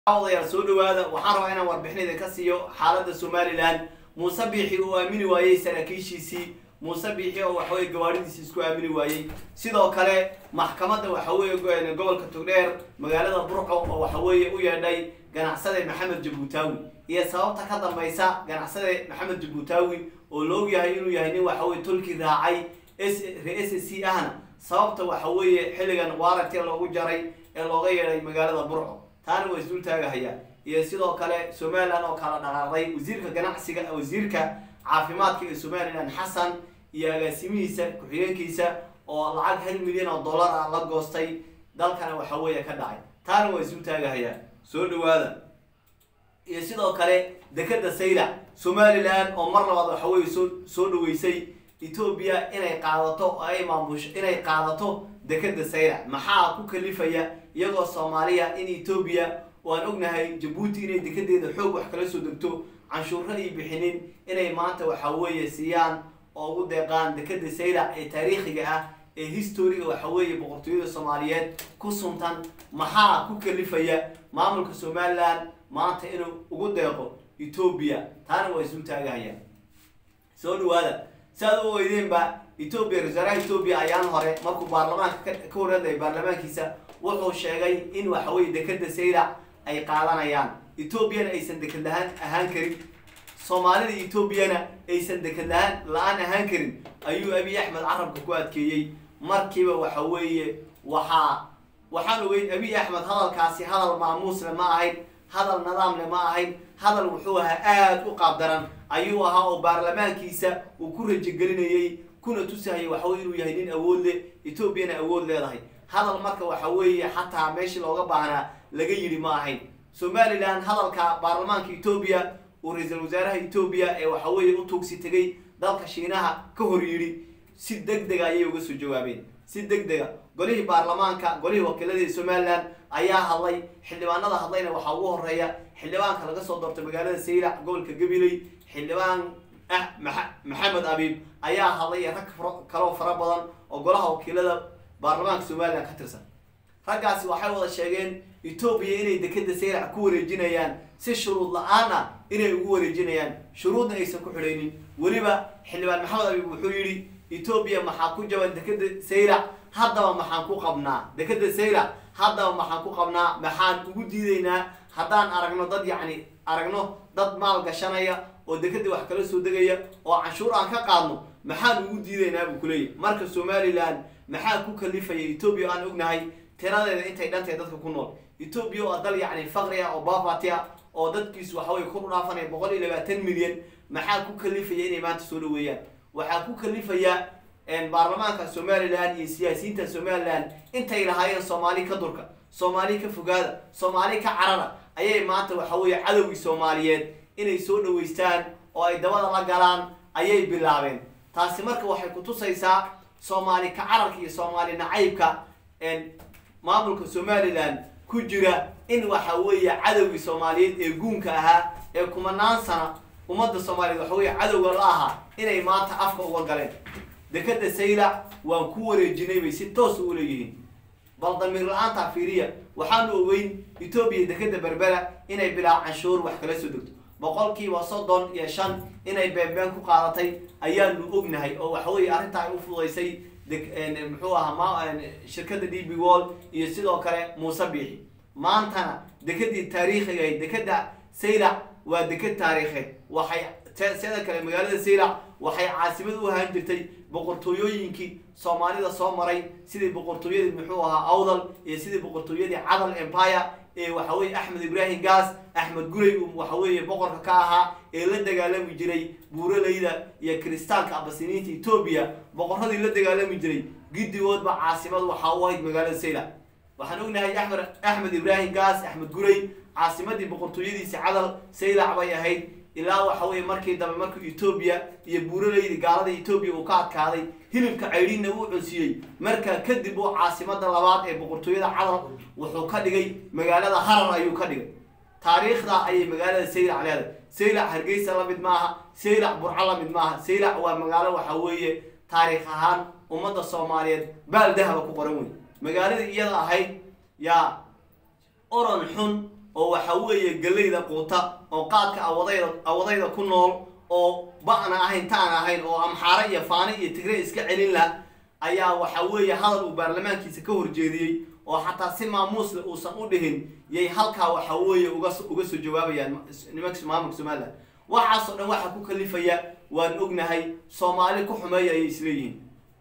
odayaal soo dhawaada waxaan rabaa inaan warbixin idinka siiyo xaaladda somalilan muuse biixi uu aamini waayey saraakiishiisii muuse biixi oo waxaweye gawaadhidiisi isku aamini waayey sidoo kale maxkamadda waxaweye gobolka togdheer magaalada burco oo waxaweeye u yeedhay ganacsade maxamed jabuutaawi iyo sababta ka dambaysa ganacsade maxamed jabuutaawi oo la ogyahay inuu yahay nin waxaweye tolkii raacay re-s c ahna sababta waxaweeye xilligan waaragti loogu jaray ee looga yeedhay magaalada burco taana waa isdul taagahayaa iyo sidoo kale somalilan oo kala dhaqaaqday wasiirka ganacsiga wasiirka caafimaadka ee somalilan xasan iyo agaasimihiisa ku-xigeenkiisa oo lacag hal milyan oo dollar ah la goostay dalkana waxa weeye ka dhacay taana waa isdul taagahayaa soo dhawaada iyo sidoo kale dekeda saylac somalilan oo mar labaad waxa weye soo soo dhaweysay etoobiya inay qaadato oo ay maamusho inay qaadato dekeda saylac maxaa ku kalifaya iyagoo soomaaliya in etoobiya waan ognahay jabuuti inay dekedeeda xoog wax kala soo degto canshuuro ay bixinin inay maanta waxa weeye siiyaan oo ugu deeqaan dekeda saylac ee taariikhiga ah ee historiga waxa weeye boqortooyada soomaaliyeed ku suntan maxaa ku kalifaya maamulka somalilan maanta inuu ugu deeqo etoobiya taana waa isu taagahaya soo dhawaada si aad u oydeenba etoobiya ra-iisaaraha etoobiya ayaan hore markuu baarlamaanka ka wareedaya baarlamaankiisa wuxuu sheegay in waxaweye dekeda saylac ay qaadanayaan etoobiyana aysan deked lahaan ahaan karin soomaalida etoobiyana aysan deked lahaan la-aan ahaan karin ayuu abiy axmed carabka ku adkeeyey markiiba waxa weeye waxaa waxaan ogeyn abiy axmed hadalkaasi hadal maamuusle ma ahayn hadal nidaamle ma ahayn hadal wuxuu ahaa aada u qaabdaran ayuu ahaa oo baarlamaankiisa uu ku rajagelinayey kuna tusahayay waxaweye inuu yahay nin awood leh etoobiyana awood leedahay hadal marka waxa weeye xataa meeshii looga baahnaa laga yidhi ma ahayn somalilan hadalka baarlamaanka etoobiya uu ra-iisul wasaaraha etoobiya ee waxa weeye u tuugsi tegay dalka shiinaha ka hor yidhi si deg dega ayay uga soo jawaabeen si deg dega golihii baarlamaanka golihii wakiiladii somalilan ayaa hadlay xildhibaanada hadlayna waxaa ugu horeeya xildhibaanka laga soo doortay magaalada saylac gobolka gabiley xildhibaan ah maxamed abiib ayaa hadlay rag kaloo fara badan oo golaha wakiilada baarlamaanka somalilan ka tirsan raggaasi waxay wada sheegeen etoobiya inay dekeda saylac ku wareejinayaan si shuruud la-aan ah inay ugu wareejinayaan shuruudna aysan ku xidhaynin weliba xildhibaan maxamed abiib wuxuu yidhi etoobiya maxaa ku jaban dekeda saylac haddaba maxaan ku qabnaa dekeda saylac haddaba maxaan ku qabnaa maxaan ugu diidaynaa haddaan aragno dad yacni aragno dad maal gashanaya oo dekeda wax kala soo degaya oo canshuur aan ka qaadno maxaan ugu diidaynaa buu kuleeyahy marka somalilan maxaa ku kalifaya etoobiya aan ognahay tiradeeda intay dhantahay dadka ku nool etoobiya oo dal yacni faqri ah oo baabati ah oo dadkiisu waxaweye kor u dhaafanaya boqol iyo labaatan milyan maxaa ku kalifaya inay maanta soo dhaweeyaan waxaa ku kalifaya baarlamaanka somalilan iyo siyaasiyiinta somalilan intay lahaayeen soomaali ka durka soomaali ka fogaada soomaali ka carara ayay maanta waxaweye cadowgii soomaaliyeed inay soo dhaweystaan oo ay dabada la galaan ayay bilaabeen taasi marka waxay kutusaysaa soomaali ka cararka iyo soomaali nacaybka maamulka somalilan ku jira in waxa weeye cadowgii soomaaliyeed ee guunka ahaa ee kumanaan sana ummadda soomaaliyeed waxa weye cadowga la ahaa inay maanta afka uga galeen dekeda saylac waan ku wareejinay bay si toos u leeyihiin bal damiir la-aanta fiiriya waxaanu ogeyn etoobiya dekeda berbera inay bilaa canshuur wax kala soo degto boqolkiiba soddon iyo shan inay beenbeen ku qaadatay ayaanu ognahay oo waxaweye arrintaa ay u fudaysay muxuu ahaa shirkada d b wall iyo sidoo kale muuse biixi maantana dekedii taariikhiga dekeda saylac waa deked taariikheed waxay sida kale magaalada saylac waxay caasimad u ahaan jirtay boqortooyooyinkii soomaalida soo maray sidii boqortooyadii muxuu ahaa awdal iyo sidii boqortooyadii cadal empire ee waxaweye axmed ibrahim gas axmed gurey uu waxaweye boqorka ka ahaa ee la dagaalami jiray buuralayda iyo kiristaanka abasiniinta etoobiya boqoradii la dagaalami jiray giddigoodba caasimad waxaa u ahayd magaalada saylac waxaan ognahay amed axmed ibrahim gas axmed gurey caasimadii boqortooyadiisi cadal saylac bay ahayd ilaa waxa weye markii dambe markii etoobiya iyo buuralaydi gaalada etoobiya uu ka adkaaday hilibka caydhiinna uu cunsiiyey markaa kadib uu caasimada labaad ee boqortooyada cadal wuxuu ka dhigay magaalada harar ayuu ka dhigay taariikhda ayay magaalada saylac leedahay saylac hargeysa la mid maaha saylac burco la mid maaha saylac waa magaalo waxa weeye taariikh ahaan ummadda soomaaliyeed baal dahaba ku qoran wey magaaladii iyada ahayd yaa oran xun oo waxa weeye gallayda quuta oo qaadka awadayda awadayda ku nool oo ba'na ahayn taan ahayn oo amxaare iyo faani iyo tigre iska celin lah ayaa waxa weeye hadal uu baarlamaankiisa ka horjeediyey oo xataa si maamuusle uusan u dhihin yay halkaa waxa weeye uga uga soo jawaabayaan nimanka maamulka somalilan waxaasoo dhan waxaa ku kalifaya waan ognahay soomaali ku xumeeya ayay isleeyihiin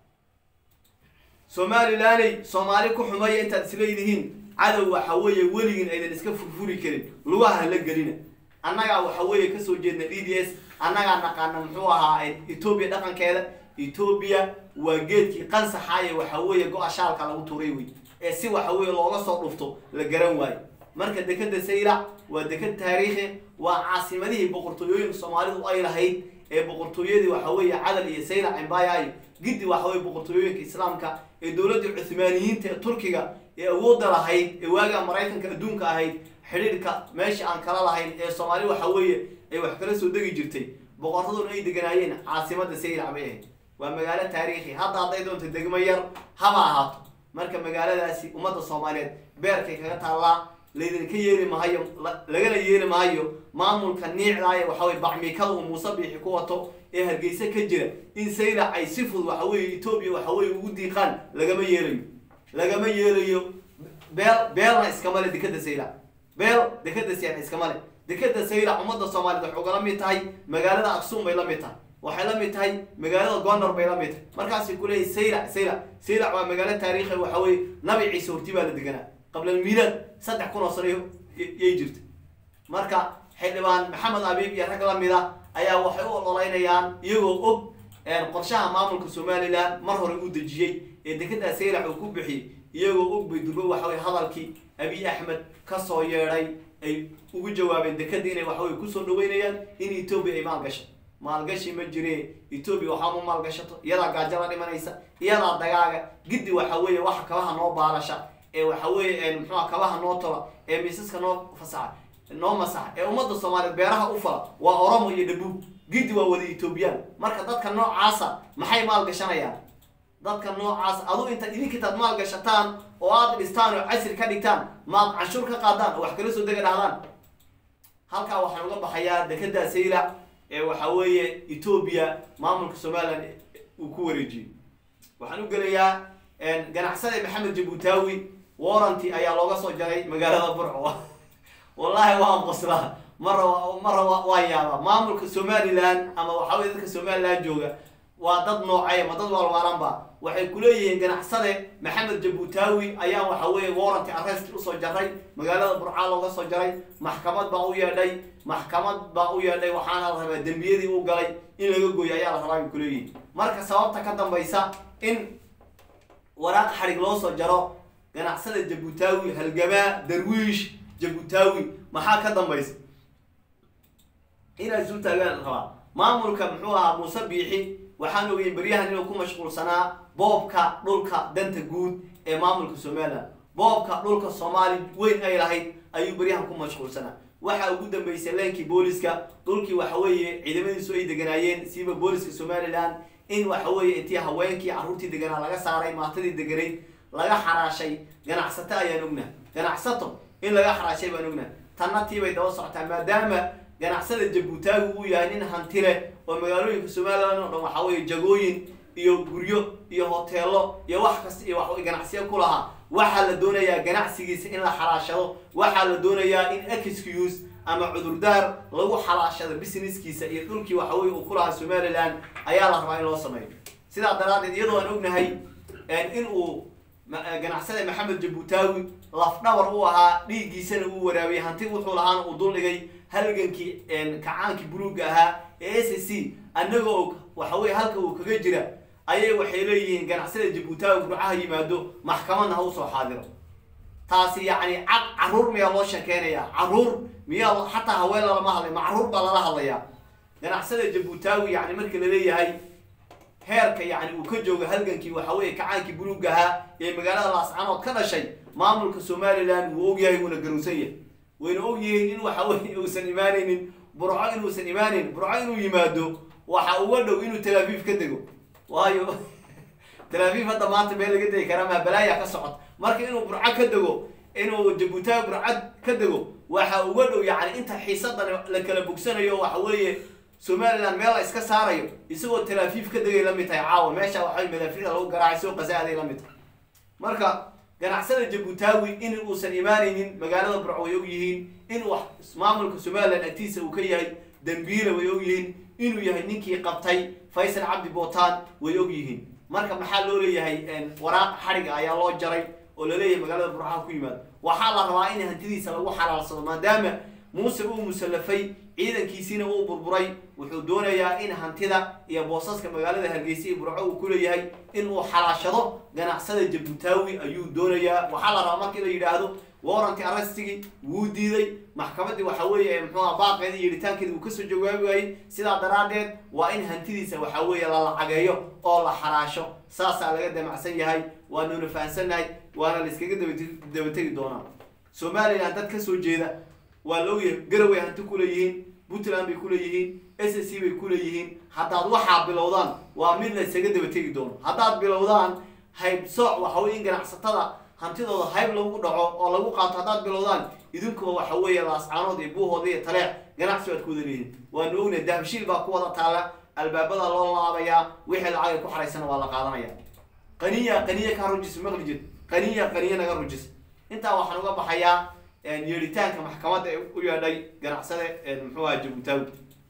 somalilaney soomaali ku xumeeya intaad isleedihiin cadow waxa weeye weligiin aydan iska furfuri karin lugaha la gelina annagaa waxa weeye kasoo jeedna d d s annagaa naqaana muxuu ahaa etoobiya dhaqankeeda etoobiya waa geedkii qansaxaaye waxa weeye go-a shaalka lagu tuuray wey ee si waxa weeye looga soo dhufto la garan waayo marka dekeda saylac waa deked taariikhi waa caasimadihii boqortooyooyinka soomaalidu ay lahayd ee boqortooyadii waxa weeye cadal iyo saylac embaya giddi waxa weye boqortooyooyinka islaamka ee dowladda cuthmaaniyiinta ee turkiga ee awoodda lahayd ee waagaa maraykanka adduunka ahayd xidhiidhka meesha aan kala lahayn ee soomaali waxa weeye ay wax kala soo degi jirtay boqortaduna ay deganaayeen caasimada saylac bay ahayd waa magaalo taariikhi hadda hadday doonto degmo yar haba ahaato marka magaaladaasi ummadda soomaaliyeed beerkay kaga taallaa laydinka yeeli mahayo lagana yeeli maayo maamulka niicdaaya waxaweye bacmiikada uu muuse biixi ku wato ee hargeysa ka jira in saylac ay si fudud waxa weeye etoobiya waxa weye ugu diiqaan lagama yeelayo lagama yeelayo beel beelna iskama le dekeda saylac beel dekeda saylac iskama le dekeda saylac ummadda soomaaliyeed waxay ugala mid tahay magaalada aksuum bay la mid tahay waxay la mid tahay magaalada gondar bay la mid tahay markaasay kuleeyahy saylac saylac saylac waa magaalo taariikhi waxa weye nabi ciise horti baa la deganaa qabla almiilaad saddex kun oo sano yay jirta marka xildhibaan maxamed abiib iyo rag lamid a ayaa waxay u ololeynayaan iyagoo og qorshaha maamulka somalilan mar hore uu dejiyey ee dekedaa saylac uu ku bixiyey iyagoo og bay durbo waxaweye hadalkii abiy axmed kasoo yeedhay ay ugu jawaabeen dekeda inay waxaweye kusoo dhaweynayaan in etoobiya ay maalgasho maalgashi ma jire etoobiya waxaa ma maalgashato iyadaa gaajo la dhimanaysa iyadaa dagaaga giddi waxa weeye waxa kabaha noo baalasha ee waxa weeye muxuuha kabaha noo tola ee miisaska noo fasaxa noo masaxa ee ummadda soomaaliyeed beeraha u fala waa oromo iyo dhabuub giddi waa wada etoobiyaan marka dadka noocaasa maxay maalgashanayaan dadka noocaas adu intaad idinka intaad maal gashataan oo aad dhistaan oo casri ka dhigtaan maad canshuur ka qaadaan oo wax kala soo dega dhahdaan halkaa waxaan uga baxayaa dekeda saylac ee waxa weeye etoobiya maamulka somalilan uu ku wareejiyey waxaan u gelayaa ganacsade maxamed jabuutaawi warranty ayaa looga soo jaray magaalada burco wallahi waan qoslaa mara mara waa yaaba maamulka somalilan ama waxa weye dadka somalilan jooga waa dad noocay ma dad waalwaalanba waxay kuleeyihiin ganacsade maxamed jabuutaawi ayaa waxa weeye warranty arrest usoo jaray magaalada burcaa looga soo jaray maxkamad baa u yeedhay maxkamad baa u yeedhay waxaana la rabaa dembiyadii u galay in laga gooyo ayaa la rabaa bay kuleeyihiin marka sababta ka dambaysa in waraaq xadhig loo soo jaro ganacsada jabuutaawi halgamaa darwiish jabuutaawi maxaa ka dambaysa inay isu taagaan rabaa maamulka muxuu ahaa muuse biixi waxaan ogeyn beryahan inuu ku mashquulsanaa boobka dhulka danta guud ee maamulka somalilan boobka dhulka soomaali weyn ay lahayd ayuu beryahan ku mashquulsanaa waxaa ugu dambeysay leenkii booliska dhulkii waxa weeye ciidamadiisu ay deganaayeen siiba booliska somalilan in waxa weeye intii haweenkii carruurtii deganaa laga saaray maatadii deganayd laga xaraashay ganacsato ayaan ognaa ganacsato in laga xaraashay baan ognaa tanna tiibay daba socotaa maadaama ganacsada jabuutaagu uu yahay nin hanti leh oo magaalooyinka somalilan oo dhan waxa weeye jagooyin iyo guryo iyo hoteelo iyo wax kasta iyo wax ganacsiyo ku lahaa waxaa la doonayaa ganacsigiisa in la xalaashado waxaa la doonayaa in excuse ama cudurdaar lagu xalaashado businesskiisa iyo dhulkii waxa weye uu ku lahaa somalilan ayaa la rabaa in loo sameeyo sidaa daraaddeed iyadoo aan ognahay in uu ganacsada maxamed jabuutaawi lafdhabar u ahaa dhiiggiisana uu waraabiyey hanti wuxuu lahaana uu duldhigay halgankii kacaankii buluugga ahaa ee s c annaga og waxa weye halka uu kaga jira ayay waxay leeyihiin ganacsada jabuutaawi burcaha yimaado maxkamadna ha usoo xaadiro taasi yacni cad carruur miyaa loo sheekeynayaa carruur miyaa xataa haween lalama hadlay ma carruur baa lala hadlayaa ganacsada jabuutaawi yani marka laleeyahay heerka yani uu ka joogo halgankii waxa weeye kacaankii buluugga ahaa ee magaalada laascanood ka dhashay maamulka somalilan wuu ogyahay wuuna garowsan yahay wayna og yihiin in waxa weye uusan imaanaynin burco inuusan imaaneyn burco inuu yimaado waxa uga dhow inuu talaafiif ka dego waayo talaafiif hadda maanta meel laga degi karaa maa balaaya ka socota marka inuu burco ka dego inuu jabuutaawi burco ka dego waxa uga dhow yacni inta xiisadan la kala bogsanayo waxa weeye somaliland meel la iska saarayo isagoo talaafiif ka degay la mid tahay caawa meesha waxay madaafiicda lagu garaacay soo qasaaday la mid tahay marka ganacsada jabuutaawi in uusan imaanaynin magaalada burco way og yihiin in wax maamulka somaliland agtiisa uu ka yahay dambiila way og yihiin inuu yahay ninkii qabtay faysal cabdi bootaan way og yihiin marka maxaa loo leeyahay waraaq xadhiga ayaa loo jaray oo laleeyahay magaalada burcaha ku yimaado waxaa la rabaa in hantidiisa lagu xalaalsado maadaama muuse uu musallafay ciidankiisiina uu burburay wuxuu doonayaa in hantida iyo boosaska magaalada hargeysa iyo burco uu ku leeyahay in uu xalaashado ganacsada jabuutaawi ayuu doonayaa waxaa la rabaa markii la yidhaahdo warranti arrestigii wuu diiday maxkamaddii waxa weeye muxuuha baaqeeda iyo yidhitaankeeda uu kasoo jawaabi waayey sidaa daraaddeed waa in hantidiisa waxa weeye la lacageeyo oo la xaraasho saasaa laga damacsan yahay waanuna fahansannahay waana la iskaga dabategi doonaa somaliland dad kasoo jeeda waa la ogyahay garaway hanti kuleeyihiin puntland bay kuleeyihiin s c bay kuleeyihiin haddaad waxaa bilowdaan waa mid la isaga dabategi doono haddaad bilowdaan haybsooc waxa weye in ganacsatada hantidooda hayb lagu dhaco oo lagu qaato haddaad bilowdaan idinkuba waxa weeye laascaanood iyo buuhooda iyo taleex ganacsi baad ku wada leeyihin waanu ognahay dahabshiil baa ku wada taala albaabada loo laabayaa wixii lacag ay ku xaraysana waa la qaadanaya qaniya qaniya ka rujis maqli jid qaniya qaniya naga rujis intaa waxaan uga baxayaa yeeritaanka maxkamadda ee u yeedhay ganacsade muxuu aha jabuutaawi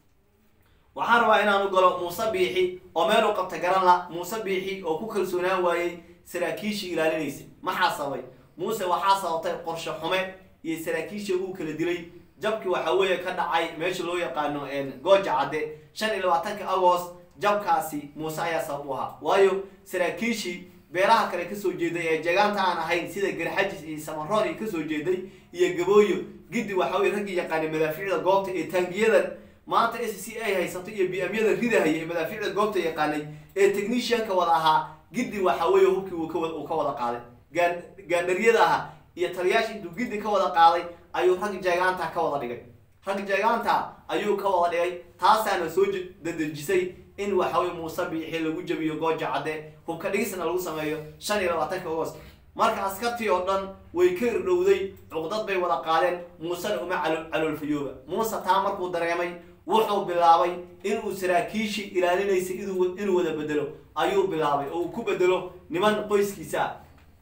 waxaan rabaa inaan u galo muuse biixi oo meel u qabta garan la muuse biixi oo ku kalsoonaan waayey saraakiishii ilaalinaysa maxaa sababay muuse waxaa sababtay qorshe xume iyo saraakiishii uu kala dilay jabkii waxa weeye ka dhacay meesha loo yaqaano gooja cadde shan iyo labaatanka agost jabkaasi muuse ayaa sabab u ahaa waayo saraakiishii beelaha kale kasoo jeeday ee jeegaanta aan ahayn sida garxajis iyo samaroon iyo kasoo jeeday iyo gabooyo giddi waxa weye raggii yaqaanay madaafiicda goobta ee taangiyadan maanta s c a haysato iyo bmyada ridahaya ee madaafiicda goobta yaqaanay ee technicianka wada ahaa giddi waxa weeye hubkii uu ka wada qaaday gaandharyada ahaa iyo taliyaasha intuu giddi ka wada qaaday ayuu rag jeegaanta ka wada dhigay rag jeegaanta ayuu ka wada dhigay taasaana soo dadejisay in waxaweye muuse biixi lagu jabiyo gooja cadde hubka dhigisna lagu sameeyo shan iyo labaatanka agost marka askartii oo dhan way ka irdhowday cuqdad bay wada qaadeen muusena uma caloolfayooba muuse taa markuu dareemay wuxuu bilaabay inuu saraakiishii ilaalinaysay inuu wada bedelo ayuu bilaabay oo uu ku bedelo niman qoyskiisa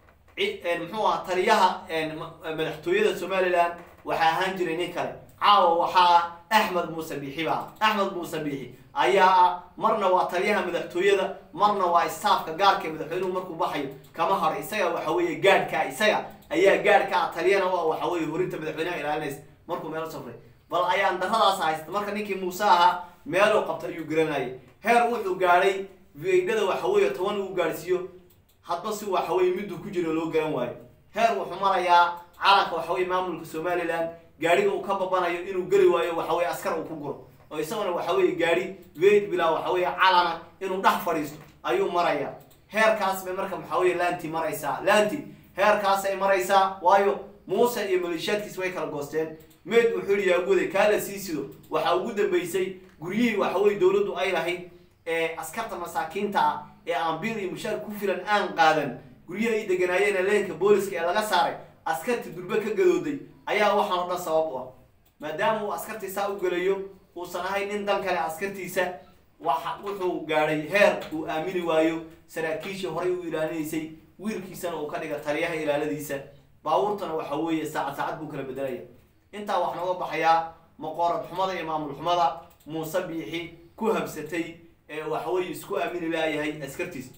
muxuu aha taliyaha madaxtooyada somaliland waxaa ahaan jiray nin kale caawa waxaa axmed muuse biixi baa axmed muuse biixi ayaa ah marna waa taliyaha madaxtooyada marna waa staafka gaarka madaxweynuhu markuu baxayo kama haro isaga waxa weeye gaadhkaa isaga ayaa gaadhkaa taliyana u ah waxa weye horinta madaxweynaha ilaalinaysa markuu meel safray bal ayaan daradaas haysta marka ninkii muuse ahaa meeluu qabta ayuu garanayay heer wuxuu gaadhay viidhada waxa weeye toban uu gaadhsiiyo hadba si waxa weye miduu ku jiro loo garan waayo heer wuxuu marayaa calanka waxa weye maamulka somaliland gaadhiga uu ka babanayo inuu geli waayo waxa weye askar uu ku guro oo isaguna waxa weye gaadhi weyd bilaa waxa weye calana inuu dhex fadhiisto ayuu marayaa heerkaas bay marka waxa weye laanti maraysaa laanti heerkaasay maraysaa waayo muuse iyo maleeshiyaadkiis way kala goosteen meed wuxuu yihi yaaguday kaa la sii sido waxaa ugu dambeysay guryihii waxa weye dowladdu ay lahayd ee askarta masaakiinta ah ee aan bil iyo mushaar ku filan aan qaadan guryaha ay deganaayeen leenka booliska ee laga saaray askartii durbe ka gadooday ayaa waxaan o dhan sabab u ah maadaama uu askartii saa u gelayo uusan ahayn nin dan kale askartiisa waxa wuxuu gaadhay heer uu aamini waayo saraakiishii horay u ilaalinaysay wiilkiisana uu ka dhiga taliyaha ilaaladiisa baabuurtana waxa weeye saacad saacad buu kala bedelaya intaa wax nooga baxayaa maqoorad xumada iyo maamul xumada muuse biixi ku habsatay ee waxaweye isku aamini laayahay askartiis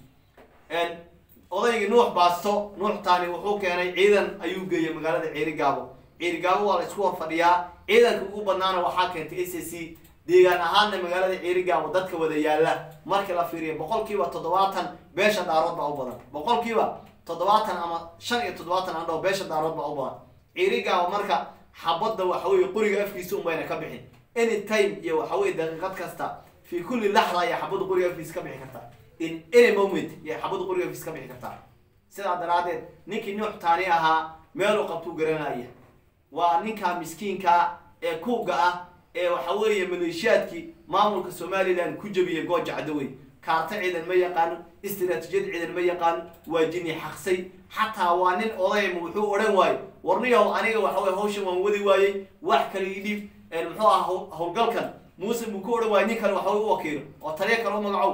odaygii nuux baasto nuux taani wuxuu keenay ciidan ayuu geeyay magaalada ciirigaabo ciirigaabo waa la isku hor fadhiyaa ciidanka ugu badnaana waxaa keentay s c deegaan ahaanna magaalada ciirigaabo dadka wada yaala markii la fiiriyo boqolkiiba toddobaatan beesha daarood baa u badan boqolkiiba toddobaatan ama shan iyo toddobaatan andhao beesha daarood baa u badan ciirigaabo marka xabadda waxaweye qoriga afkiisa unbayna ka bixin any time iyo waxaweye daqiiqad kasta fi kulli laxda ayaa xabadda qoriga afkiisa ka bixi kartaa in any moment iyo xabadda qoriga afkiisa ka bixi kartaa sidaa daraadeed ninkii nuux taani ahaa meeluu qabtuu garanaya waa ninka miskiinka ee kuuga ah ee waxa weeye maleeshiyaadkii maamulka somaliland ku jabiyay gooja cadawey kaarta ciidan ma yaqaano istiraatiijiyad ciidan ma yaqaano waa jini xaqsay xataa waa nin odayma wuxuu odhan waayo warniyow aniga waxa weye hawshan waan wadi waayey wax kale idhiib muxuu aha howlgalkan muuse buu ku odhan waayay nin kale waxa weye u wakiilo oo taliya kale u magacow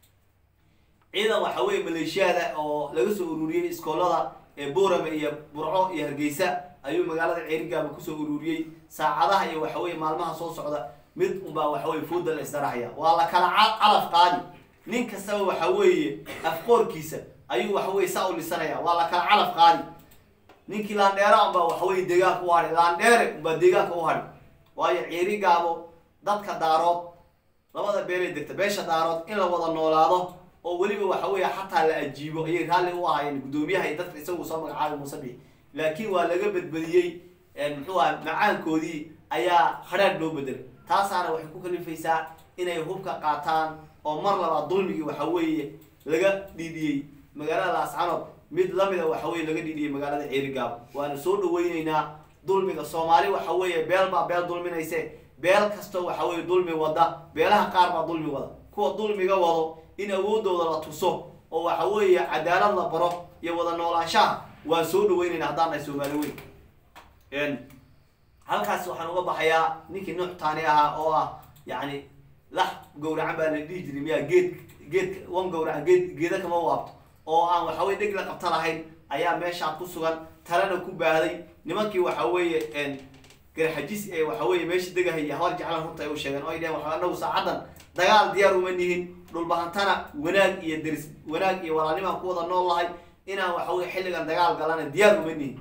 ciidan waxa weye maleeshiyada oo laga soo ururiyey iskoolada ee boorame iyo burco iyo hargeysa ayuu magaalada ceerigaaba kusoo ururiyey saacadaha iyo waxa weye maalmaha soo socda mid unbaa waxa weye fooda la isdarahaya waa la kala calaf qaadi nin kastaba waxa weeye afqoorkiisa ayuu waxa weye saa u lisanaya waa la kala calaf qaadi ninkii laandheera unbaa waxa weye deegaanka u hadhi laandheere unbaa deegaanka u hadhi waayo ceerigaabo dadka daarood labada beelay degta beesha daarood in la wada noolaado oo weliba waxa weeye xataa la ajiibo ayay raalli u ahaayeen guddoomiyaha iyo dadka isagu soo magacaabay muusabix laakiin waa laga badbadiyey muxuu aha macaankoodii ayaa hadhaadh loo bedelay taasaana waxay ku kalifaysaa inay hubka qaataan oo mar labaad dulmigii waxa weeye laga dhiidhiyey magaalada laascanood mid lamida waxa weye laga dhiidhiyey magaalada ceerigaabo waana soo dhaweyneynaa dulmiga soomaali waxa weeye beel baa beel dulminayse beel kastoo waxa weye dulmi wada beelaha qaar baa dulmi wada kuwa dulmiga wado in awoodooda la tuso oo waxa weeye cadaalad la baro iyo wada noolaanshaha waan soo dhaweyneynaa haddaan nahay soomaali weyn halkaas waxaan uga baxayaa ninkii nuux taani ahaa oo ah yacni lax gawracan baa la dhihi jiray miyaa geed geed wan gawracan geed geeda kama waabto oo aan waxa weye dheg la qabta lahayn ayaa meeshaa ku sugan talena ku baahday nimankii waxa weeye garxajis ee waxa weye meesha degahaya habar jeclan runta ay u sheegeen oo ay dheheen waxa anagu saacaddan dagaal diyaar uma nihin dhulbahantana wanaag iyo deris wanaag iyo walaalnimaan ku wada nool lahay inaan waxa weye xilligan dagaal galana diyaar uma nihin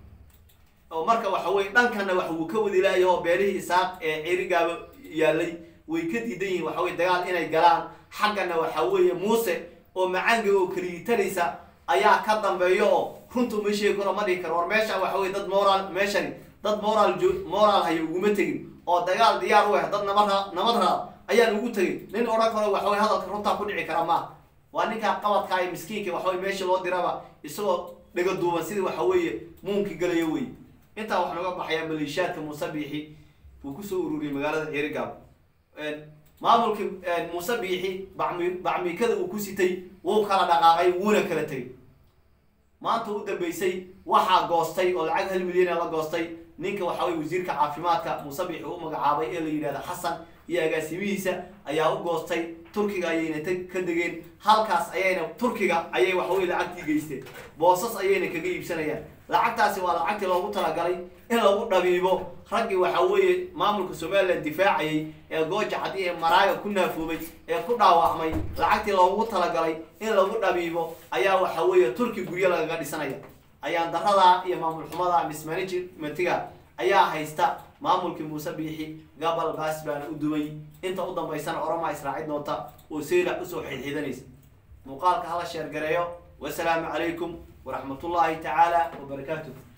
oo marka waxa weye dhankana wax wuu ka wadi laaya oo beelihii isaaq ee ceerigaaba yaalay way ka diidan yihiin waxa weye dagaal inay galaan xaggana waxa weeye muuse oo macaanga oo keliyitanaysa ayaa ka dambeeyo oo runta uma sheegi karo ma dhihi karo war meesha waxa weye dad moral meeshani dad moral jo moral hayo uguma tegin oo dagaal diyaar u ah dad nabad ra nabad raad ayaan ugu tegin nin odhan karo waxa weye hadalka runtaa ku dhici kara maaha waa ninkaa qabadkaa ee miskiinka waxa weye meesha loo diraba isagoo dhaga duuban sidii waxa weeye muunkii galayo wey intaa waxaan uga baxayaa maleeshiyaadka muuse biixi uu kusoo ururiyey magaalada ceerigaab maamulkii muuse biixi bacmi bacmiikada uu ku sitay wuu kala dhaqaaqay wuuna kala tegay maanta u dambeysay waxaa goostay oo lacag hal milyana la goostay ninka waxa weye wasiirka caafimaadka muuse biixi u magacaabay ee la yidhahda xasan iyo agaasimihiisa ayaa u goostay turkiga ayayna ka degeen halkaas ayayna turkiga ayay waxaweye lacagtii geysteen boosas ayayna kaga iibsanayaan lacagtaasi waa lacagtii loogu talagalay in lagu dhabiibo raggii waxa weeye maamulka somalilan difaacayay ee gooja caddi ee maraaga ku naafoobay ee ku dhaawacmay lacagtii loogu talagalay in lagu dhabiibo ayaa waxa weeye turki guryo lagaga dhisanaya ayaan darada iyo maamul xumada mismanagmentiga ayaa haysta maamulkii muuse biixi gabal baas baana u dumay inta u dambaysana oromaa israaci doonta oo seylac usoo xidxiidanaysa muuqaalka hala sheergareeyo wasalaamu calaykum waraxmatullaahi tacaala wabarakaatuh